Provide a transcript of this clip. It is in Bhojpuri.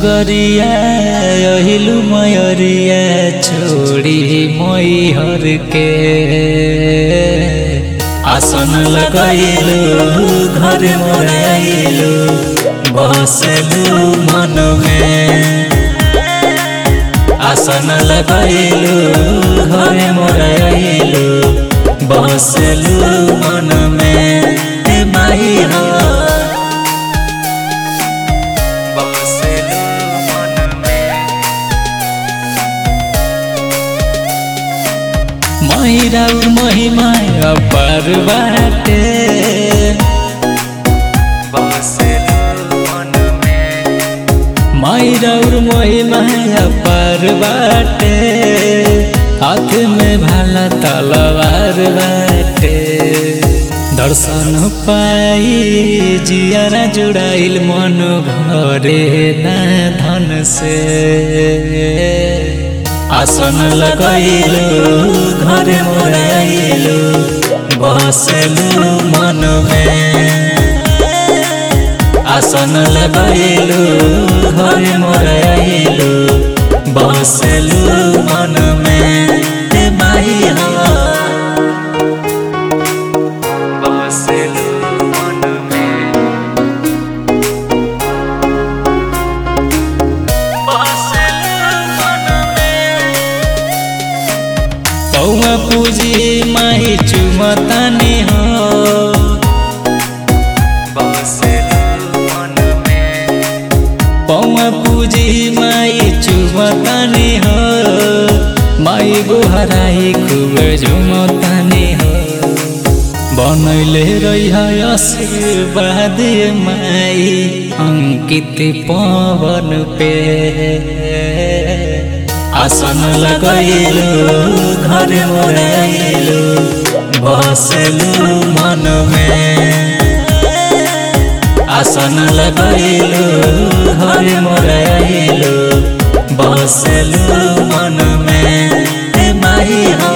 नगरिया अहिलु मयरिया छोड़ी मैहर के आसन लगैलु घर मोराइलु बसलु मन में आसन लगैलु घर मोराइलु बसलु मन में हे माई हो बसलु मन में महिरा महिमा अपार बाटे बसलु मन में महिरा महिमा अपार बाटे हाथ में भाला तलवार बाटे दर्शन पाई जियारा जुड़ाइल मन भरे ना धन से आसन लगैलु घर मोराइलु बसलु मन में आसन लगैलु घर मोराइलु बसलु मन में हे माई हो बसलु मन में बसलु मन में पौवा पूजी माही चुमतानी हो बसलु मन में पौवा पूजी माई चुमतानी हो माई गोहराई खूब झुमतानी हो बनैले रही आशीर्वाद माई अंकित पवन पे आसन लगैलु घर मोराइलु बसलु मन में आसन लगैलु घर मोराइलु बसलु मन में हे माई हो